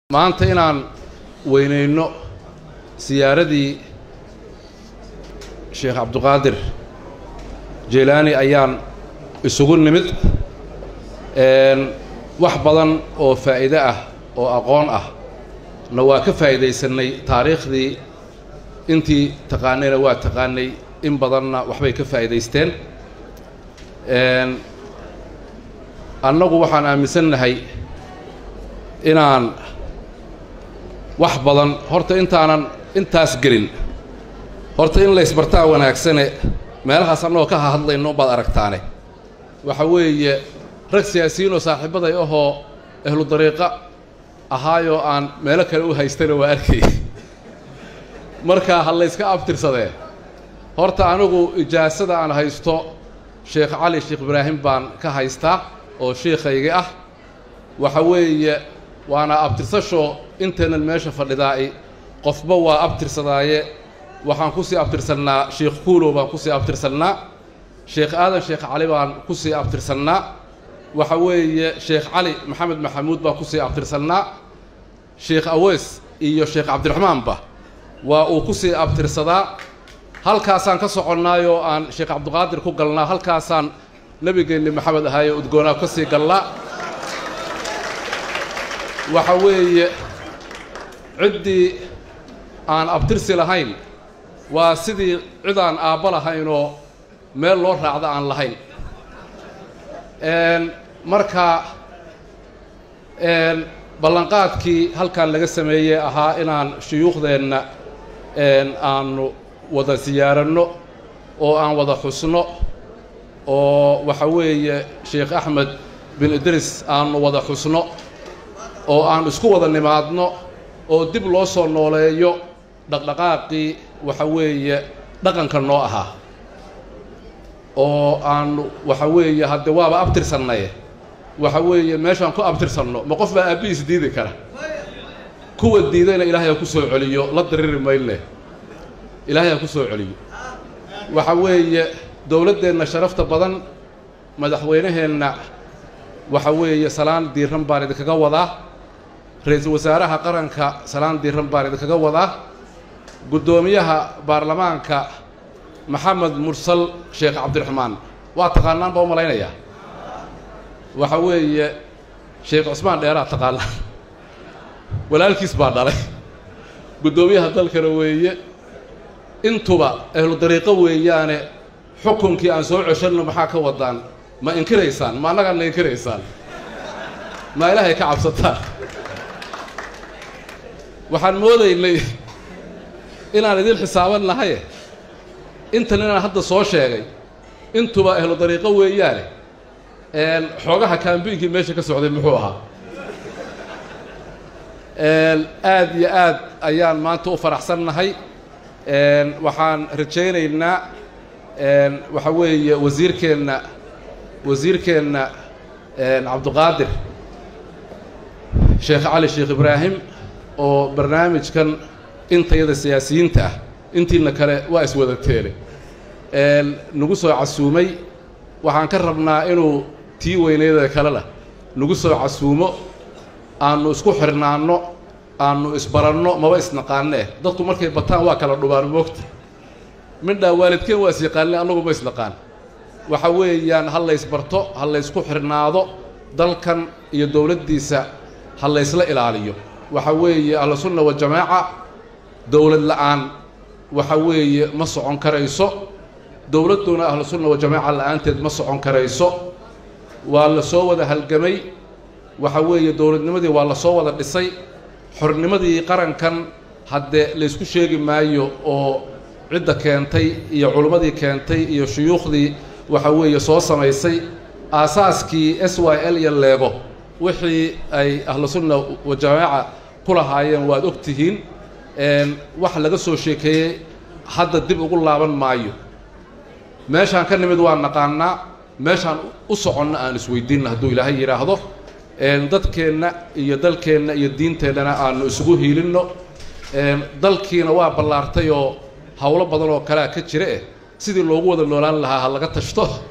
maanta inaan weynayno siyaaradii sheekh cabduqaadir jeylaani ayaan isugu nimid wax badan oo faa'iide ah oo aqoon ah na waa ka faa'iidaysannay taariikhdii intii taqaanayna waa taqaanay in badanna waxbay ka faa'iidaysteen annagu waxaan aaminsannahay inaan wax badan horta intaanan intaas gelin horta in laysbartaa wanaagsane meelahaas annagoo ka hahadlayno baad aragtaane waxa weeye rag siyaasiyiin oo saaxiibaday ahoo ahlu dariiqa ahaayoo aan meelo kale u haystana waa arkay marka ha layska abtirsadee horta anigu ijaasada aan haysto sheekh cali sheekh ibraahim baan ka haystaa oo shiikhaygii ah waxa weeye waana abtirsasho intaynan meesha fadhidaa'i qofba waa abtirsadaaye waxaan ku sii abtirsannaa sheekh kuulow baan ku sii abtirsannaa sheekh aadan sheekh cali baan ku sii abtirsannaa waxa weeye sheekh cali maxamed maxamuud baan ku sii abtirsannaa sheekh aweys iyo sheekh cabdiraxmaanba waa uu ku sii abtirsadaa halkaasaan ka soconnaayoo aan sheekh cabdiqaadir ku galnaa halkaasaan nebigeenni maxamed ahaaye udgoonaa ka sii galnaa waxa weeye ciddii aan abtirsi lahayn waa sidii cidaan aabba lahaynoo meel loo raacda aan lahayn marka ballanqaadkii halkan laga sameeyey ahaa inaan shuyuukhdeenna aanu wada siyaaranno oo aan wada xusno oo waxa weeye sheekh axmed bin idris aanu wada xusno oo aan isku wada nimaadno oo dib loo soo nooleeyo dhaqdhaqaaqii waxa weeye dhaqanka noo ahaa oo aanu waxa weeye hadde waaba abtirsannaye waxa weeye meeshaan ku abtirsanno ma qof baa aabbihiis diidi kara kuwa diidayna ilaahay ha ku soo celiyo la diriri mayne ilaahay ha ku soo celiyo waxa weeye dowladdeenna sharafta badan madaxweynaheenna waxa weeye salaan diiran baan idinkaga wadaa ra-iisul wasaaraha qaranka salaan diiran baan idinkaga wadaa guddoomiyaha baarlamaanka maxamed mursal sheekh cabdiraxmaan waa taqaanaan baa u malaynayaa waxa weeye sheekh cusmaan dheeraa taqaanaan walaalkiis baa dhalay guddoomiyaha dalkana weeye intuba ahlu dariiqo weeyaane xukunkii aan soo ceshanno maxaa ka wadaan ma inkiraysaan ma annagaadna inkiraysaan ma ilaahay ka cabsataan waxaan moodaynay inaan idin xisaaban nahaye intan inaan hadda soo sheegay intuba ahlu dariiqo weeyaane xoogaha kaambiinkii meesha ka socday muxuu ahaa aad iyo aad ayaan maanta u faraxsannahay waxaan rajaynaynaa waxa weeye wasiirkeenna wasiirkeenna cabduqaadir sheekh cali sheekh ibraahim oo barnaamijkan intayada siyaasiyiinta ah intiina kale waa iswada teele nagu soo casuumay waxaan ka rabnaa inuu tii weyneeda kalena nagu soo casuumo aanu isku xirnaanno aanu isbaranno maba isnaqaanee dadku markay bataan waa kala dhubaan moogta midhaa waalidkeen waa is yaqaanne annagu ma isnaqaan waxa weeyaan ha laysbarto ha laysku xirnaado dalkan iyo dowladdiisa ha laysla ilaaliyo waxa weeye ahlusunna wajamaaca dowlad la'aan waxa weeye ma socon karayso dowladduna ahlusunna wajamaaca la'aanteed ma socon karayso waa la soo wada halgamay waxa weeye dowladnimadii waa la soo wada dhisay xornimadii qarankan haddee laysku sheegi maayo oo cidda keentay iyo culimmadii keentay iyo shuyuukhdii waxa weeye soo samaysay aasaaskii s y l iyo leego wixii ay ahlusunna wajamaaca ku lahaayeen waad og tihiin wax laga soo sheekeeyey hadda dib ugu laaban maayo meeshaan ka nimid waa naqaanaa meeshaan u soconna aan isweydiinna hadduu ilaahay yidhaahdo dadkeenna iyo dalkeenna iyo diinteennana aanu isugu hiilinno dalkiina waa ballaartay oo howlo badan oo kalea ka jira eh sidii loogu wada noolaan lahaa ha laga tashto